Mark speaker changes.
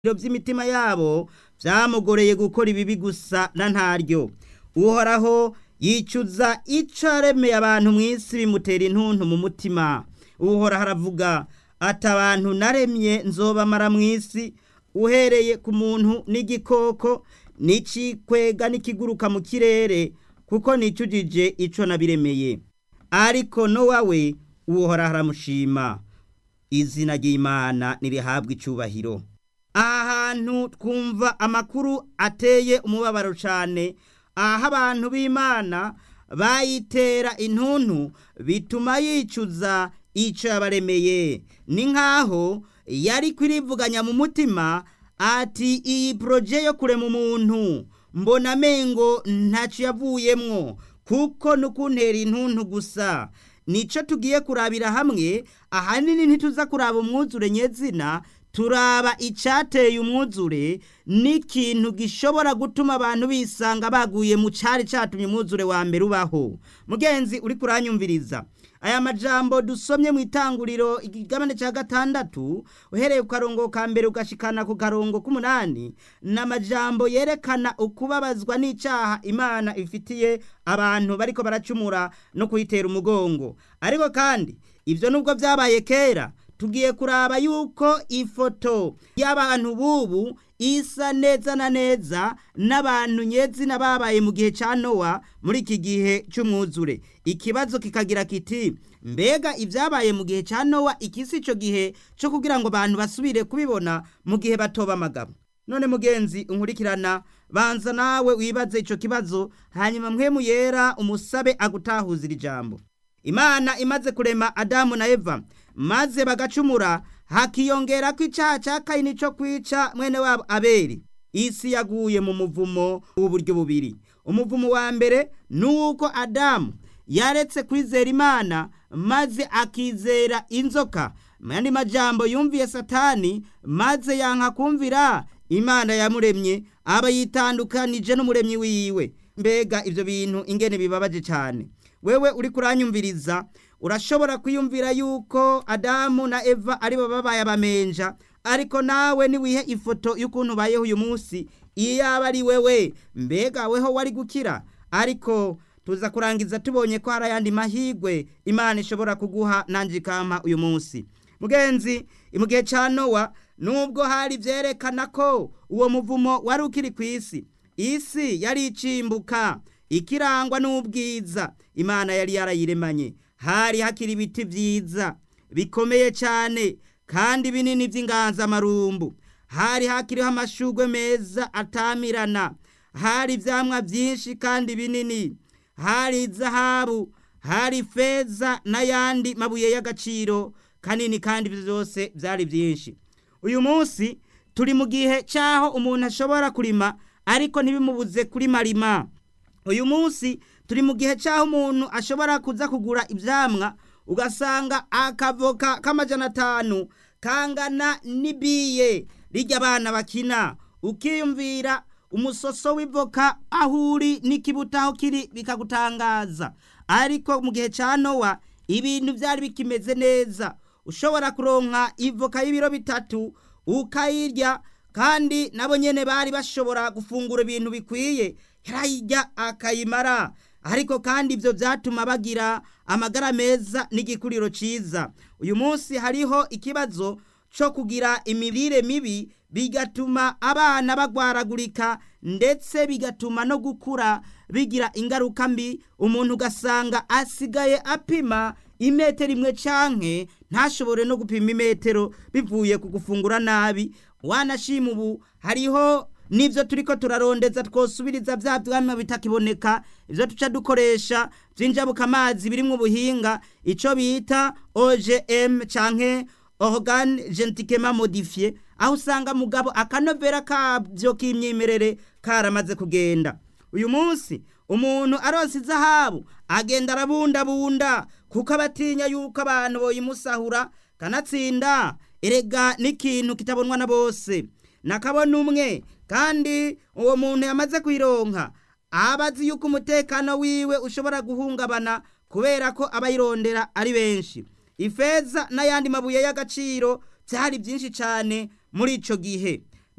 Speaker 1: by'imitima yabo byamugoreye gukora ibibi gusa na ntaryo uhoraho yicuza icyo yaremeye abantu mu isi bimutera intuntu mu mutima uhoraho aravuga ati abantu naremye nzobamara mu isi uhereye ku muntu n'igikoko n'ikikwega n'ikiguruka mu kirere kuko nicujije icyo nabiremeye ariko nowa we uhoraho aramushima izina ry'imana nirihabwa icyubahiro aha hantu twumva amakuru ateye umubabaro cyane aho abantu b'imana bayitera intuntu bituma yicuza icyo yabaremeye ni nk'aho yari kwirivuganya mu mutima ati iyi poroje yo kurema umuntu mbona amengo ntacyo yavuyemwo kuko nukuntera intuntu gusa nicyo tugiye kurabira hamwe ahanini ntituza kuraba umwuzure nyezina turaba icyateye umwuzure n'ikintu gishobora gutuma abantu bisanga baguye mu cyari cyatumye umwuzure wa mbere ubaho mugenzi uri kuranyumviriza aya majambo dusomye mu itanguriro igigabane cya gatandatu uhereye ku karongo ka mbere ugashikana ku karongo k'umunani ni amajambo yerekana ukubabazwa n'icyaha imana ifitiye abantu bariko baracumura no kuyitera umugongo ariko kandi ibyo nubwo byabaye kera tugiye kuraba yuko ifoto y'abantu bubu isa neza na neza n'abantu nyezina babaye mu gihe cya nowa muri iki gihe cy'umwuzure ikibazo kikagira kiti mbega ibyabaye mu gihe cya nowa iki si icyo gihe cyo kugira ngo abantu basubire kubibona mu gihe batoba amagabo none mugenzi unkurikirana banza nawe wibaze icyo kibazo hanyuma mwemu yera umusabe agutahuzira ijambo imana imaze kurema adamu na eva maze bagacumura hakiyongera ko icyaha cya kayini cyo kwica mwene wabo aberi isi yaguye mu muvumo w'uburyo bubiri umuvumo wa mbere ni uko adamu yaretse kwizera imana maze akizera inzoka mu yandi majambo yumviye satani maze yanka kumvira imana yamuremye aba yitandukanije n'umuremyi wiwe mbega ibyo bintu ingene bibabaje cyane wewe uri kuranyumviriza urashobora kwiyumvira yuko adamu na eva aribo babaye abamenja ariko nawe niwihe ifoto y'ukuntu ubayeho uyu munsi iyo yaba ari wewe mbega weho wari gukira ariko tuza kurangiza tubonye ko hari ayandi mahirwe imana ishobora kuguha nanjye ikampa uyu munsi mugenzi mu gihe cya nowa nubwo hari byerekana ko uwo muvumo wari ukiri ku isi isi yari icimbuka ikirangwa n'ubwiza imana yari yarayiremanye hari hakiri ibiti byiza bikomeye cyane kandi binini by'inganzamarumbu hari hakiriho amashugwe meza atamirana hari ibyamwa byinshi kandi binini hari zahabu hari feza n'ayandi mabuye y'agaciro kanini kandi byose byari byinshi uyu munsi turi mu gihe cy'aho umuntu ashobora kurima ariko ntibimubuze kuri marima uyu munsi turi mu gihe cy'aho umuntu ashobora kuza kugura ibyamwa ugasanga akavoka k'amajana atanu kangana n'ibiye rijya abana bakina ukiyumvira umusoso w'ivoka aho uri n'ikibuto aho kiri bikagutangaza ariko mu gihe cya nowa ibintu byari bikimeze neza ushobora kuronka ivoka y'ibiro bitatu ukayirya kandi nabo nyine bari bashobora gufungura ibintu bikwiye yarayijya akayimara ariko kandi ibyo byatuma bagira amagara meza n'igikuriro cyiza uyu munsi hariho ikibazo cyo kugira imirire mibi bigatuma abana bagwaragurika ndetse bigatuma no gukura bigira ingaruka mbi umuntu ugasanga asigaye apima imetero imwe canke ntashobore no gupima imetero bivuye ku gufungura nabi wanashima ubu hariho nibyo turi ko turarondeza twosubiriza bya byamwa bitakiboneka ibyo tuca dukoresha by'injabuka amazi birimo ubuhinga icyo bita ogm canke organe gentikema modifiye aho usanga mugabo akanovera kabyo k'imyimerere karamaze kugenda uyu munsi umuntu aronse izahabu agenda arabundabunda kuko abatinya yuko abantu boyimusahura kanatsinda erega n'ikintu kitabonwa na bose nakabona umwe kandi uwo muntu yamaze kuyironka aba azi yuko umutekano wiwe ushobora guhungabana kubera ko abayirondera ari benshi ifeza n'ayandi mabuye y'agaciro byari byinshi cyane muri icyo gihe